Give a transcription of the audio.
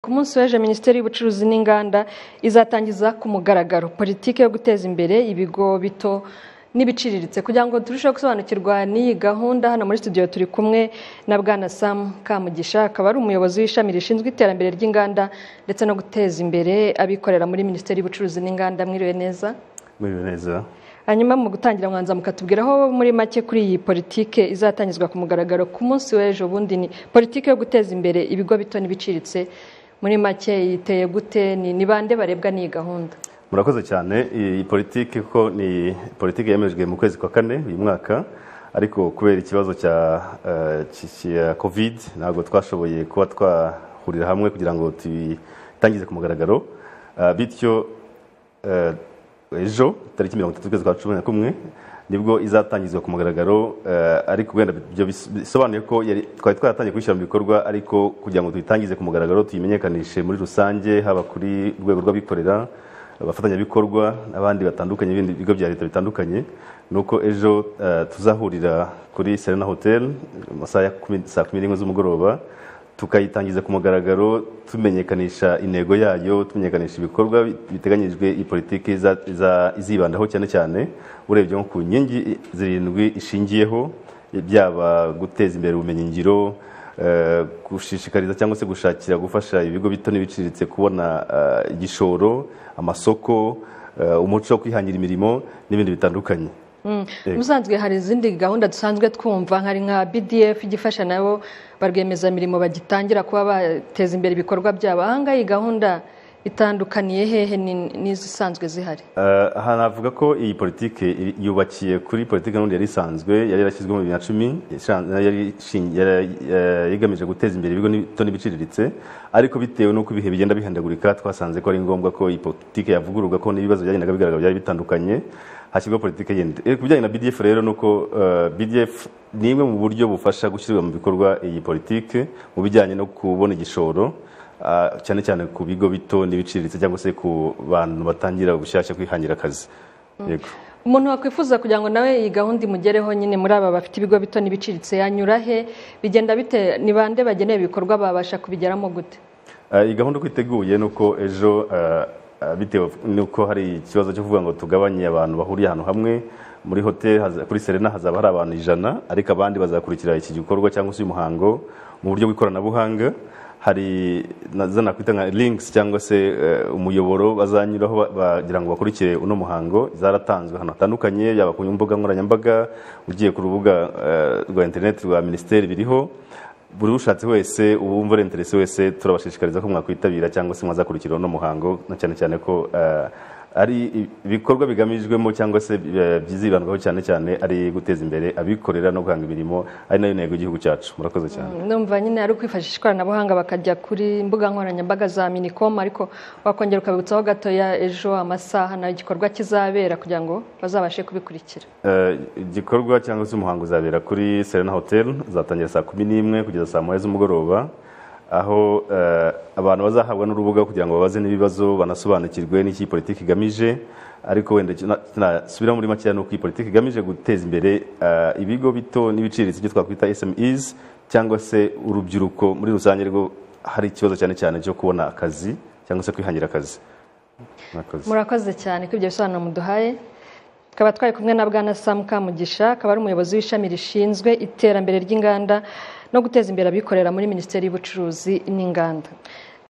munsi w'ejo minisiteri y'ubucuruzi n'inganda izatangiza ku mugaragaro politiki yo guteza imbere ibigo bito n'ibiciriritse kugira ngo turusheho gusobanukirwa n'iyi gahunda hano muri studio turi kumwe na bwana sam kamugisha akaba ari umuyobozi w'ishami rishinzwe iterambere ry'inganda ndetse no guteza imbere abikorera muri minisiteri y'ubucuruzi n'inganda mwiriwe neza Mwiriwe neza hanyuma mu gutangira mwanza mukatubwiraho muri make kuri iyi politike izatangizwa ku mugaragaro ku munsi w'ejo bundi ni politike yo guteza imbere ibigo bito n'ibiciriritse muri make yiteye gute ni ni bande barebwa n'iyi gahunda murakoze cyane iyi politiki ko ni politiki yemejwe mu kwezi kwa kane uyu mwaka ariko kubera ikibazo cya eh, ki- cya covid ntabwo twashoboye kuba twahurira hamwe kugira ngo tuyitangize ku mugaragaro Ah, bityo eh, ejo tariki mirongo itatu z'ukwezi kwa cumi na kumwe nibwo izatangizwa ku mugaragaro eh, ariko wenda ibyo bis- bisobanuye ko yari- twari twaratangiye kuyishyira mu bikorwa ariko kugira ngo tuyitangize ku mugaragaro tuyimenyekanishe muri rusange haba kuri urwego rw'abikorera abafatanyabikorwa n'abandi batandukanye ibindi bigo bya leta bitandukanye ni uko ejo eh, tuzahurira kuri serena hotel mu masaha ya kumi- saa kumi n'imwe z'umugoroba tukayitangiza ku mugaragaro tumenyekanisha intego yayo tumenyekanisha ibikorwa biteganyijwe iyi politiki iza- iza- izibandaho cyane cyane urebye nko ku nkingi zirindwi ishingiyeho byaba guteza imbere ubumenyingiro eh, gushishikariza cyangwa se gushakira gufasha ibigo bito n'ibiciriritse kubona eh, igishoro amasoko eh, umuco wo kwihangira imirimo n'ibindi bitandukanye Yego. ubusanzwe hari izindi gahunda dusanzwe twumva hari nka bdf igifasha nabo ba rwiyemezamirimo bagitangira kuba bateza imbere ibikorwa byabo aha ngaha iyi gahunda itandukaniye hehe ni- n'izisanzwe zihari Eh, aha navuga ko iyi politiki iri- yubakiye kuri politiki n'ubundi yari isanzwe yari yarashyizweho mu bibiri na cumi ishan- yari ishingi- yari- eh, yigamije guteza imbere ibigo bito n'ibiciriritse ariko bitewe n'uko ibihe bigenda bihindagurika twasanze ko ari ngombwa ko iyi politiki yavugururwa ko n'ibibazo byagendaga bigaragara byari bitandukanye hashyirwaho politiki yindi Eh, ku bijyanye na bdf rero ni uko eh, bdf ni imwe mu buryo bufasha gushyirwa mu bikorwa iyi politiki mu bijyanye no kubona igishoro Ah, cyane cyane ku bigo bito n'ibiciriritse cyangwa se ku bantu batangira gushyashya kwihangira akazi yego umuntu wakwifuza kugira ngo nawe iyi gahunda imugereho nyine muri aba bafite ibigo bito n'ibiciriritse yanyura he bigenda bite ni bande bagenewe ibikorwa babasha kubigeramo gute Ah, iyi gahunda uko iteguye ni uko ejo ah, ah, bitewe n'uko hari ikibazo cyo kuvuga ngo tugabanye abantu bahuriye ahantu hamwe muri hoteli haza- kuri serena hazaba hari abantu ijana ariko abandi bazakurikira iki gikorwa cyangwa se uyu muhango mu buryo bw'ikoranabuhanga hari na- za nakwita nka links cyangwa se eh, umuyoboro bazanyuraho ba- bagira ngo bakurikire uno muhango zaratanzwe ahantu hatandukanye yaba ku mbuga nkoranyambaga ugiye ku rubuga eh, rwa interineti rwa minisiteri biriho buri ushatse wese uwumva ari interesi wese turabashishikariza ko mwakwitabira cyangwa se mwazakurikira uno muhango na cyane cyane ko eh, ari ibikorwa bigamijwemo cyangwa se eh, byizibandwaho cyane cyane ari guteza imbere abikorera no guhanga imirimo ari nayo ntego y'igihugu cyacu murakoze cyane numva nyine ari ukwifashisha ikoranabuhanga bakajya kuri mbuga nkoranyambaga za minicom ariko wakongera ukabibutsaho gatoya ejo amasaha nayo igikorwa kizabera kugira ngo bazabashe kubikurikira Eh, igikorwa cyangwa se umuhango uzabera kuri serena hotel uzatangira saa kumi n'imwe kugeza saa moya z'umugoroba aho eh, abantu bazahabwa n'urubuga kugira ngo babaze n'ibibazo banasobanukirwe n'icyo iyi politiki igamije ariko wenda kina- nasubiraho muri makeya ni uko iyi politiki igamije guteza imbere eh, ibigo bito n'ibiciriritse ibyo twakwita smes cyangwa se urubyiruko muri rusange rwo hari ikibazo cyane cyane cyo kubona akazi cyangwa se kwihangira akazi Murakoze. murakoze cyane kuri ibyo bisobanuro muduhaye tukaba twari kumwe na bwana sam kamugisha akaba ari umuyobozi w'ishami rishinzwe iterambere ry'inganda no guteza imbere abikorera muri minisiteri y'ubucuruzi n'inganda